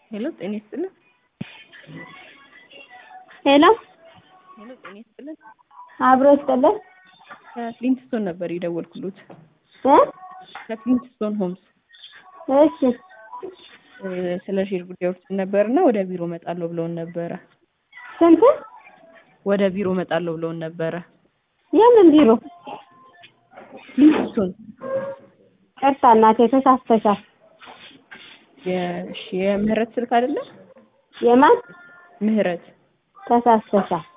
ሄሎ ጤና ይስጥልን። ሄሎ ሄሎ ጤና ይስጥልን። አብሮ ይስጥልን ከፍሊንትስቶን ነበር የደወልኩሎት። እ ከፍሊንትስቶን ሆምስ እሺ እ ስለ ሼር ጉዳዮች ነበርና ወደ ቢሮ እመጣለሁ ብለውን ነበረ። ስንት ወደ ቢሮ እመጣለሁ ብለውን ነበረ። የምን ቢሮ? ፍሊንትስቶን ቅርታ እናቴ ተሳስተሻል። የሽ የምህረት ስልክ አይደለም? የማን ምህረት ተሳስተሻል?